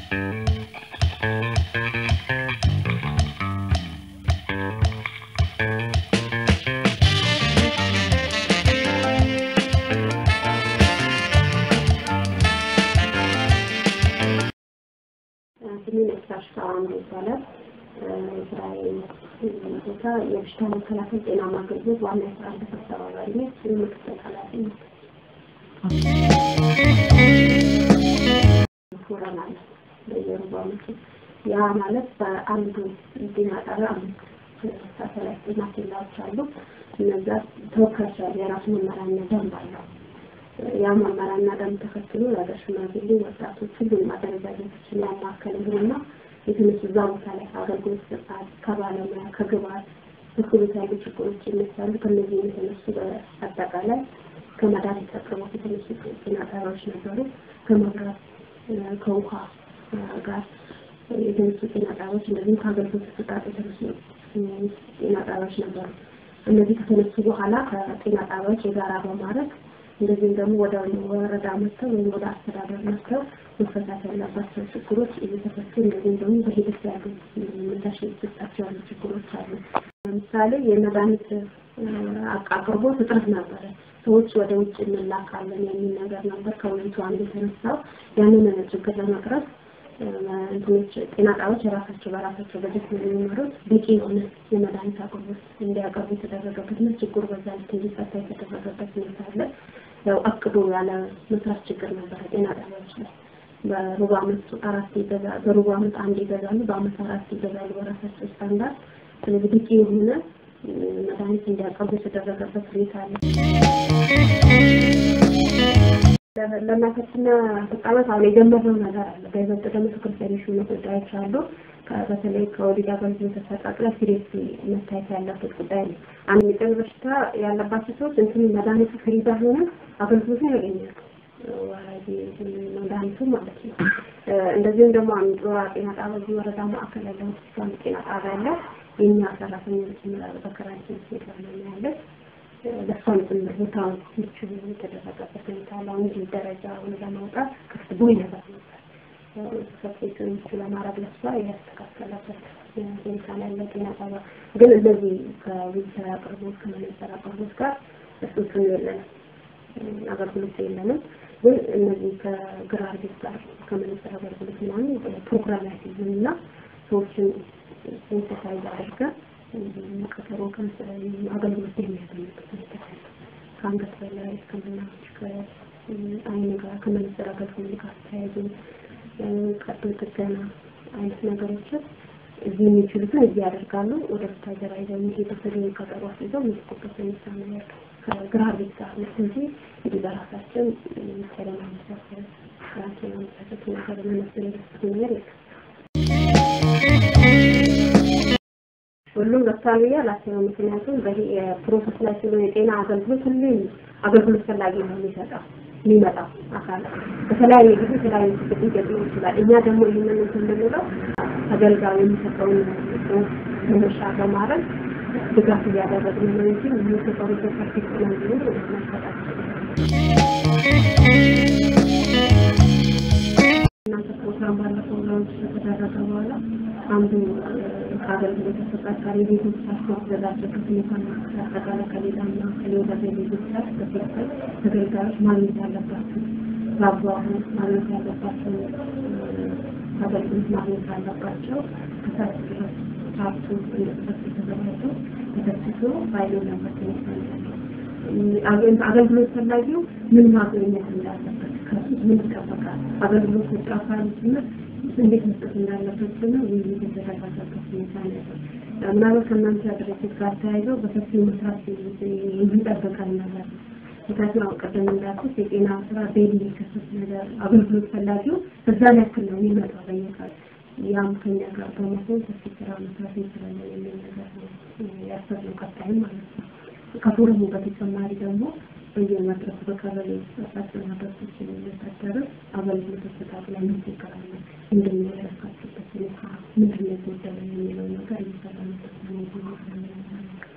ስሜን ኤክሳሽ ሳዋን ይባላል። የስራዬ ቦታ የበሽታ መከላከል ጤናማ አገልግሎት ዋና የስራ ክፍል አስተባባሪ ነኝ። ምክትል ኃላፊ ነኝ። ፎረም አለ በየሩብ ዓመቱ። ያ ማለት በአንዱ ጤና ጣቢያ አምስት ሳተላይት ጤና ኬላዎች አሉ። እነዛ ተወካዮች አሉ። የራሱ መመሪያና ደንብ አለው። ያ መመሪያና ደንብ ተከትሎ የሀገር ሽማግሌ ወጣቶች ሁሉንም አደረጃጀቶችን ያማከለ ይሁንና የተነሱ እዛ ቦታ ላይ አገልግሎት ስርዓት ከባለሙያ ከግብዓት በኩል ያሉ ችግሮች ይነሳሉ። ከነዚህ የተነሱ በአጠቃላይ ከመድኃኒት አቅርቦት የተነሱ ጤና ጣቢያዎች ነበሩ። ከመብራት ከውሃ ጋር የተነሱ ጤና ጣቢያዎች እንደዚሁም ከአገልግሎት አሰጣጥ የተነሱ ጤና ጣቢያዎች ነበሩ። እነዚህ ከተነሱ በኋላ ከጤና ጣቢያዎች የጋራ በማድረግ እንደዚህም ደግሞ ወደ ወረዳ መጥተው ወይም ወደ አስተዳደር መጥተው መፈታት ያለባቸው ችግሮች እየተፈቱ እንደዚህም ደግሞ በሂደት ያሉ ምላሽ የተሰጣቸው ያሉ ችግሮች አሉ። ለምሳሌ የመድኃኒት አቅርቦት እጥረት ነበረ። ሰዎች ወደ ውጭ እንላካለን የሚል ነገር ነበር ከውይይቱ አንዱ የተነሳው። ያንን ችግር ለመቅረፍ እንትኖች ጤና ጣቢያዎች የራሳቸው በራሳቸው በጀት ነው የሚመሩት። በቂ የሆነ የመድኃኒት አቅርቦት እንዲያቀርቡ የተደረገበት ነው። ችግሩ በዛ ልክ እንዲፈታ የተደረገበት ሁኔታ አለ። ያው አቅዶ ያለ መስራት ችግር ነበረ ጤና ጣቢያዎች ላይ በሩብ ዓመት አራት ይገዛ በሩብ ዓመት አንድ ይገዛሉ፣ በዓመት አራት ይገዛሉ በራሳቸው ስታንዳርድ። ስለዚህ በቂ የሆነ መድኃኒት እንዲያቀርቡ የተደረገበት ሁኔታ አለ። ለእናቶችና ህጻናት አሁን የጀመርነው ነገር አለ። በይበልጥ ደግሞ ትኩረት የሚሹ ጉዳዮች አሉ። በተለይ ከወሊድ አገልግሎት አሰጣጥ ላይ ሲሪየስ መታየት ያለበት ጉዳይ ነው። አንድ የጤና በሽታ ያለባቸው ሰዎች እንትን መድኃኒቱ ፍሪ ባይሆነ አገልግሎቱን ያገኛሉ። ወራጅ መድኃኒቱ ማለት ነው። እንደዚሁም ደግሞ አንዱ ጤና ጣቢያ እዚህ ወረዳ ማዕከል ያለ ሆስፒታል ጤና ጣቢያ አለ። የእኛ ሰራተኞች ይመራሉ በከራንቲን ሴት ላይ ያለች ለእሷም ጭምር ቦታውን ምቹ የተደረገበት ሁኔታ አለ። አሁን እንጂ ደረጃውን ለማውጣት ክፍት ቦይ ነበር ነበር ሰፌቱን ምቹ ለማድረግ ለእሷ ያስተካከለበት ሁኔታ ላይ ያለ ጤና ጣቢያ ግን እንደዚህ ከዊልቸር አቅርቦት ከመነጽር አቅርቦት ጋር እሱትን የለንም አገልግሎት የለንም። ግን እነዚህ ከግራር ቤት ጋር ከመነጽር አገልግሎት ምናምን ፕሮግራም ያስይዝም እና ሰዎችን ሴንሰታይዝ አድርገን ቀጠሮ አገልግሎት የሚያገኙበት ሁኔታ አለ። ከአንገት በላይ ሕክምናዎች ከአይን ጋር ከመነጽር አገልግሎት ጋር ተያይዞ ቀዶ ጥገና አይነት ነገሮችን እዚህ የሚችሉትን እዚህ ያደርጋሉ። ወደ ወታደራ ይዘው የሚሄዱትን ቀጠሮ አስይዘው የሚልኩበት ሁኔታ ነው ያለው። ከግራር ቤት ጋር ነው እንጂ እንዲህ በራሳችን ሰለማ መሳሰል ራችን አመሳሰት ነገር መነጽር የደስት ነገር የለም። ሁሉም ገብቷል ብዬ አላስብም። ምክንያቱም በዚህ የፕሮሰስ ላይ ስለሆነ የጤና አገልግሎት ሁሌም አገልግሎት ፈላጊ ነው የሚሰጠው የሚመጣው አካል በተለያየ ጊዜ የተለያዩ ችግር ሊገጥመው ይችላል። እኛ ደግሞ ይህንን እንትን የምንለው ተገልጋዩ የሚሰጠውን መነሻ በማድረግ ድጋፍ እያደረግን ነው እንጂ የሚሰጠው ነገር ፐርፌክት ነው ብሎ መሰጣቸው እናንተ ፕሮግራም ባለፈው ላውንች ከተደረገ በኋላ አንዱ ከአገልግሎት አሰጣጥ ጋር የቤቶች ማዘጋጀት ሁኔታ አጠቃላይ ከሌላና ከሌላ ቤቶች ጋር በትክክል ተገልጋዮች ማግኘት ያለባቸው በአግባቡ ማግኘት ያለባቸው አገልግሎት ማግኘት አለባቸው። ከታች ድረስ ቻርቱ እንዲሰጥ የተዘጋጀው ተደስቶ ፋይሉ ነበር ሁኔታ አገልግሎት ፈላጊው ምን ማግኘት እንዳለበት ከሱ ምን ይጠበቃል፣ አገልግሎት ሰጪ አካል ጭምር እንዴት መስጠት እንዳለበት ጭምር ውይይት የተደረገበት ሁኔታ ነው ያለው። ምናልባት ከእናንተ ድርጅት ጋር ተያይዘው በሰፊው መስራት የሚጠበቀን ነገር ነው። ምክንያቱም አሁን ቅድም እንዳልኩት የጤና ስራ ዴይሊ የሚከሰት ነገር አገልግሎት ፈላጊው በዛን ያክል ነው የሚመጣው በየቀኑ ያም ከኛ ጋር በመሆን ሰፊ ስራ መስራት እንችላለን የሚል ነገር ነው ያሰብነው ቀጣይም ማለት ነው። ከፎረሙ በተጨማሪ ደግሞ በየመድረኩ በቀበሌ አሳቸው ማድረሶች የሚወታደር አገልግሎት አሰጣጥ ላይ ምን ችግር አለ፣ ምንድን ነው ያልካችሁበት ሁኔታ ምንድን ነው የጎደለ የሚለው ነገር እየሰራንበት ነው።